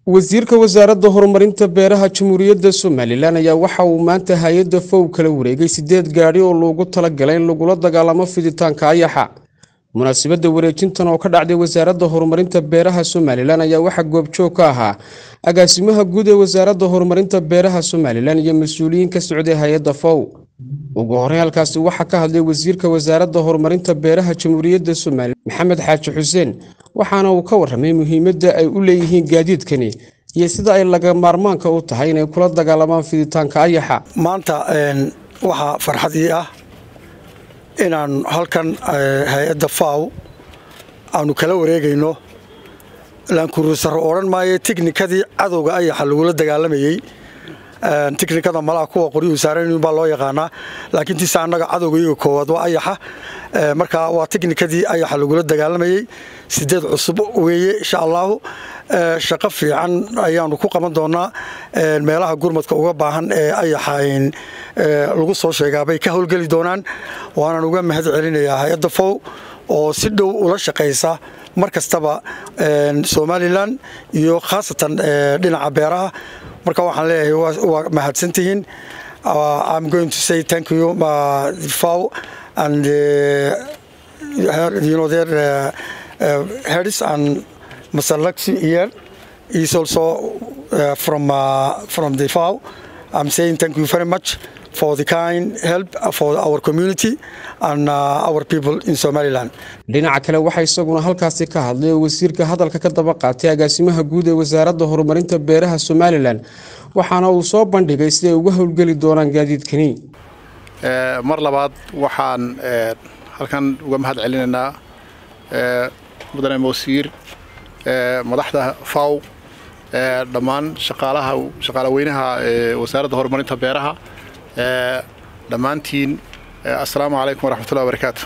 wasiirka wasaaradda horumarinta beeraha jamhuuriyadda somalilan ayaa waxa uu maanta hay-adda fow kala wareegay sideed gaadhi oo loogu talagalay in lagula dagaalamo fiditaanka ayaxa munaasabadda wareejintan oo ka dhacday wasaaradda horumarinta beeraha somalilan ayaa waxaa goobjoog ka ahaa agaasimaha guud ee wasaaradda horumarinta beeraha somalilan iyo mas-uuliyiin ka socday hay-adda fow ugu horey halkaasi waxaa ka hadlay wasiirka wasaaradda horumarinta beeraha jamhuuriyadda somalilan maxamed xaaji xuseen waxaana uu ka warramay muhiimadda ay u leeyihiin gaadiidkani iyo sida ay laga maarmaanka u tahay inay kula dagaalamaan fiditaanka ayaxa maanta waxaa farxadii ah inaan halkan hay-adda faw aanu kala wareegayno laankuruusaro odhan maayo tiknikadii cadowga ayaxa lagula dagaalamayey tiknikada malaha kuwa qoryuhu saarayn baa loo yaqaanaa laakiin tiise annaga cadowga iyaga koowaad waa ayaxa marka waa tiknikadii ayaxa lagula dagaalamayey sideed cusub weeye insha allahu shaqo fiican ayaanu ku qaban doonaa meelaha gurmadka uga baahan ee ayaxa lagu soo sheegaabay ka howlgeli doonaan waanaan uga mahad celinayaa hay-adda fow oo si dhow ula shaqaysa mar kastaba somalilan iyo khaasatan dhinaca beeraha marka waxaan leeyahay waa mahadsantihiin I'm going to say thank you uh, FAO and uh, you know their uh, uh, heads and Mr. Laxi here is also uh, from uh, from the FAO. I'm saying thank you very much for the kind help for our community and uh, our people in Somaliland. dhinaca kale waxaa isaguna halkaasi ka hadlay oo wasiirka hadalka ka daba qaatay agaasimaha guud ee wasaaradda horumarinta beeraha somalilan waxaana uu soo bandhigay siday uga howlgeli doonaan gaadiidkani mar labaad waxaan halkan uga mahad celinaynaa mudane mawsiir madaxda faw dhammaan shaqaalaha shaqaalaweynaha wasaaradda horumarinta beeraha dhammaantiin assalaamu calaykum waraxmatullahi wabarakaatu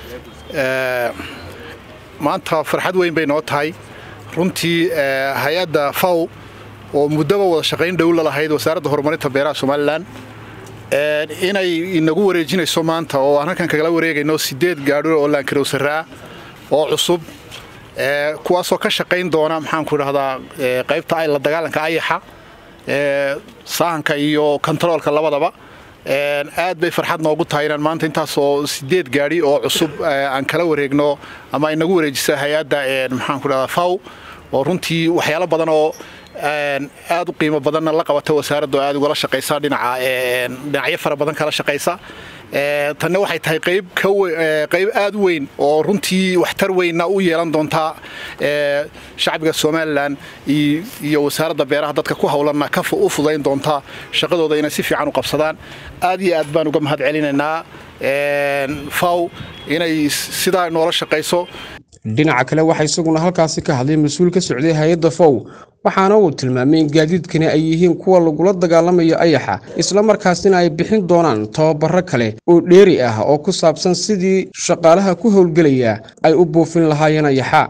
maanta farxad weyn bay noo tahay runtii hay-adda faw oo muddaba wada shaqayn dhow la lahayd wasaaradda horumarinta beeraha somalilan inay inagu wareejinayso maanta oo aan halkan kagala wareegayno sideed gaadho oo laankarowsaraa oo cusub kuwaasoo ka shaqayn doona maxaanku idhahdaa qaybta la dagaalanka ayaxa saahanka iyo kontaroolka labadaba aad bay farxad noogu tahay inaan maanta intaasoo sideed gaadhi oo cusub aan kala wareegno ama inagu wareejisa hay-adda maxaanku idhahdaa faw oo runtii waxyaalo badan oo aad u qiimo badanna la qabata wasaaradda oo aad ugala shaqaysa dhinaca dhinacyo fara badan kala shaqaysa tanna waxay tahay qayb qayb aad u weyn oo runtii waxtar weynna u yeelan doontaa shacbiga somalilan iyo wasaaradda beeraha dadka ku howlanna ka u fudayn doontaa shaqadooda inay si fiican u qabsadaan aad iyo aad baan uga mahad celinaynaa faw inay sidaa noola shaqayso dhinaca kale waxaa isaguna halkaasi ka hadlay mas-uul ka socday hay-adda fow waxaana uu tilmaamay in gaadiidkani ay yihiin kuwa lagula dagaalamayo ayaxa islamarkaasina ay bixin doonaan tababaro kale oo dheeri ah oo ku saabsan sidii shaqaalaha ku howlgelaya ay u buufin lahaayeen ayaxa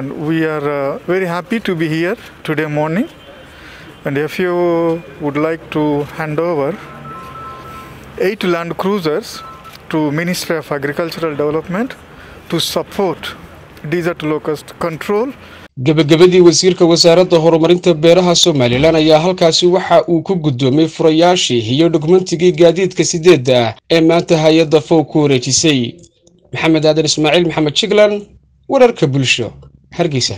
to Ministry of Agricultural Development to support desert locust control gebagabadii wasiirka wasaaradda horumarinta beeraha somalilan ayaa halkaasi waxa uu ku guddoomay furayaashii iyo dhugmantigii gaadiidka sideedda ah ee maanta hay-adda fow ku wareejisay maxamed aadan ismaaciil maxamed jiglan wararka bulsho hargeysa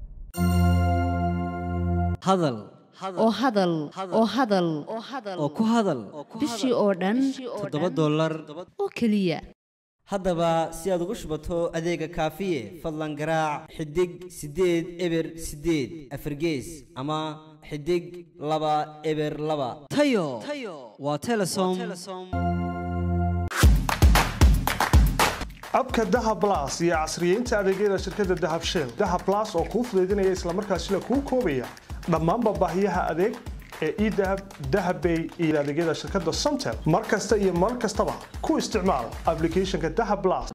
oo hadal oo hadal oo ku hadal bishii oo dhan toddoba dollar oo keliya haddaba si aad ugu shubato adeega kaafiye fadlan garaac xidig siddeed eber siddeed afargees ama xidig laba eber laba tayo waa telesom abka dahab las iyo casriyeynta adeegyada shirkadda dahab shell dahab las oo kuu fudaydinaya islamarkaasina kuu koobaya dhammaanba baahiyaha adeeg ee edahab dahabbay iyo adeegyada shirkadda somtel mar kasta iyo mar kastaba ku isticmaal ablicathonka dahab las